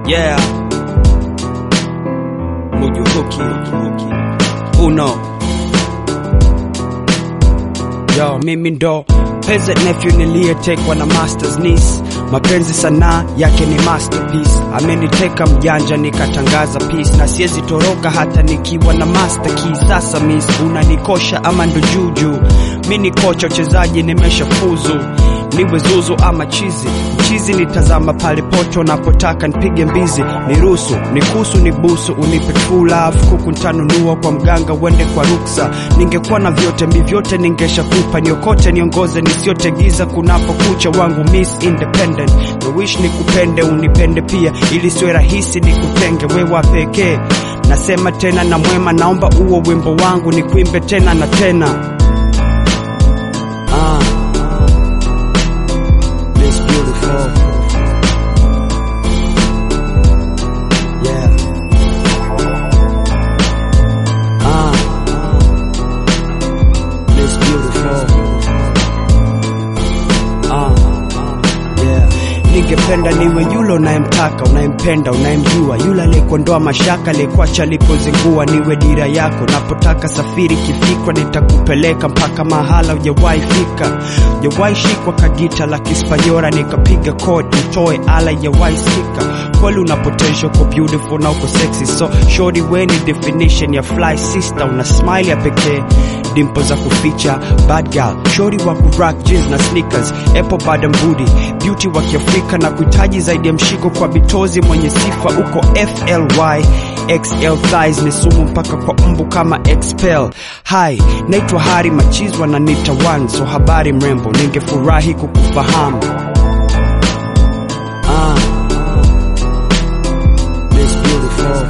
Yeah. Mujuhuki. Uno. Yo, mimi ndo peasant nephew niliyetekwa na master's niece. Mapenzi sanaa yake ni masterpiece. Ameniteka mjanja nikatangaza peace, na siwezi toroka hata nikiwa na master key. Sasa miss, unanikosha ama ndo juju? Mi ni kocha uchezaji, nimeshafuzu niwe zuzu ama chizi mchizi, nitazama pale poto napotaka nipige mbizi, niruhusu nikusu nibusu, unipe true love, kuku ntanunua kwa mganga, uende kwa ruksa. Ningekuwa na vyote mi vyote ningeshakupa, niokote niongoze, nisiote giza kunapokucha, wangu miss independent, the wish nikupende, unipende pia, ili siwe rahisi nikutenge, wewa pekee. Nasema tena na mwema, naomba uo wimbo wangu nikuimbe tena na tena. Ah. Miss Beautiful. Yeah. Ah. Miss Beautiful. Ah. Yeah. Ningependa niwe yule unayemtaka, unayempenda, unayemjua, yule aliyekuondoa mashaka, aliyekuacha alipozingua. Niwe dira yako, napotaka safiri kifikwa, nitakupeleka mpaka mahala hujawahi fika, hujawahi shikwa kagita la Kispanyora, nikapiga kodi utoe ala hujawahi sikika. Kweli una potential, uko beautiful na uko sexy, so shorty, we ni definition ya fly sister, una smile ya pekee dimpo za kuficha bad girl shori wa kurock jeans na sneakers apple bottom booty beauty wa kiafrika na kuhitaji zaidi ya mshiko kwa bitozi mwenye sifa uko fly xl thighs ni sumu mpaka kwa mbu kama expel hi naitwa hari machizwa na nita one so habari mrembo ningefurahi kukufahamu ah. Miss Beautiful.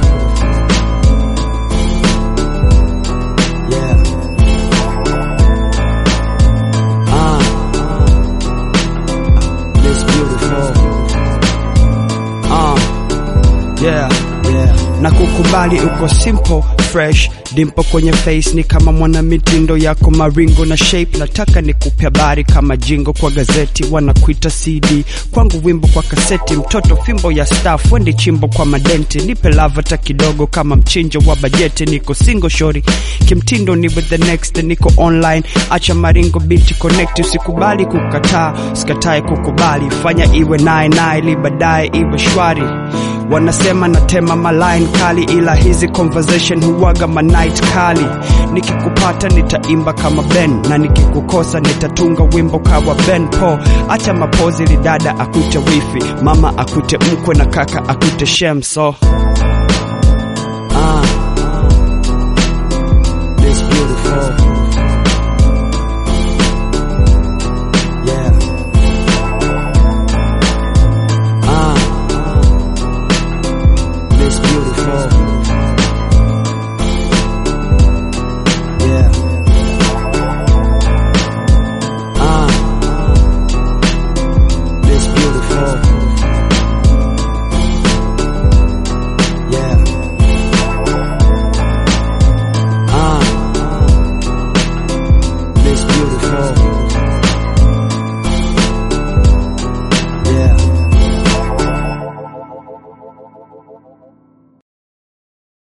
Yeah. Ah. Miss Beautiful. Ah. Yeah. Yeah. Na kukubali uko simple fresh dimpo kwenye face ni kama mwana mitindo yako maringo na shape nataka nikupe habari kama jingo kwa gazeti wanakuita cd kwangu wimbo kwa kaseti mtoto fimbo ya staff wendi chimbo kwa madenti nipe lavata kidogo kama mchinjo wa bajeti niko single shori kimtindo ni with the next niko online acha maringo binti connect usikubali kukataa usikatae kukubali fanya iwe naye naye ili baadaye iwe shwari wanasema natema maline kali ila hizi conversation huwaga manight kali nikikupata nitaimba kama ben na nikikukosa nitatunga wimbo kawa ben po acha mapozi lidada akute wifi mama akute mkwe na kaka akute shem so ah. Miss Beautiful.